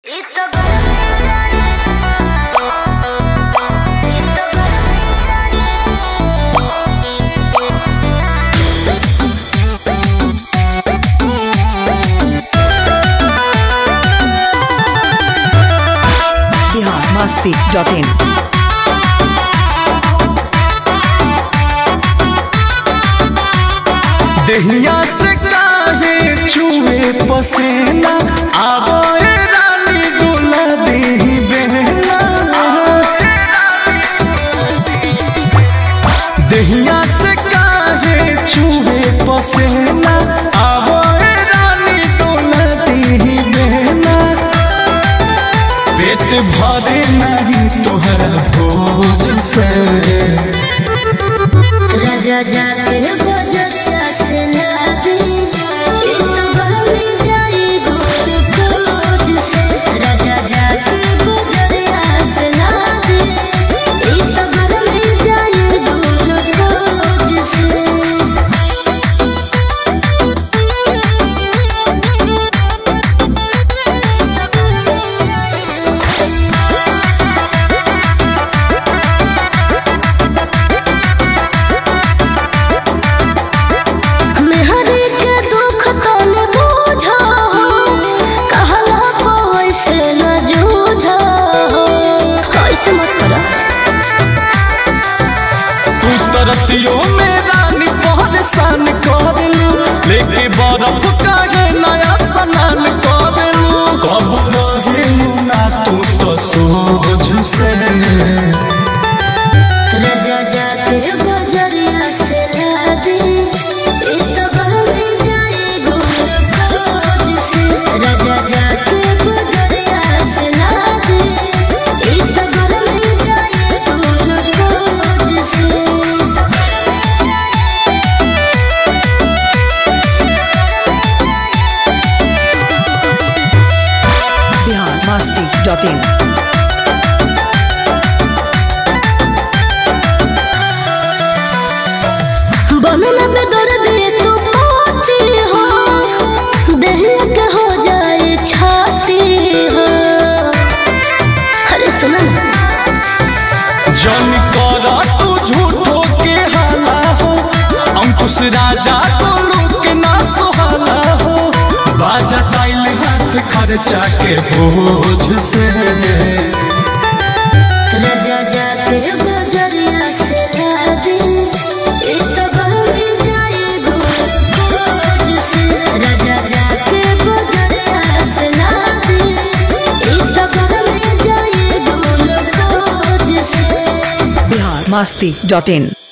masti.in. दहिया से काहे चूहे पसेना आवो ए रानी दुला देही बहना दहिया से काहे चूहे पसेना आवो ए रानी दुला देही बहना पेट भरे नहीं तोहरा भोज से राजा जाते बजता से लादी ये तो गरमी जाई गोद खोज से राजा जाते बजता से लादी ये तो गरमी जाई गोद खोज से मेहरी के दुख तने बुझो कहला पैसे न जूझो ऐसे मत करो तू तरसियो में रानी परेशान करलू लेके बर्फ काहे नया सनान करलू कब रहेलू ना तू तो सोझ से राजा जाते बजरिया से लादी ये तो गरमी जाए गोद खोज से राजा जाते बजरिया से लादी ये तो गरमी जाए गोद खोज से Bihar masti.in. बनना पे दर्द तू पाती हो दहिया के हो जाए छाती हो अरे सुना ना जन करा तू झूठो के हाला हो अंकुश राजा को लूक ना सुहाला हो बाजा ताइल हाथ खर्चा के बोझ से राजा जाते बजरिया से लादी ये तो गरमी जाए गोद खोज से राजा जाते बजरिया से लादी ये तो गरमी जाए गोद खोज से Bihar masti.in.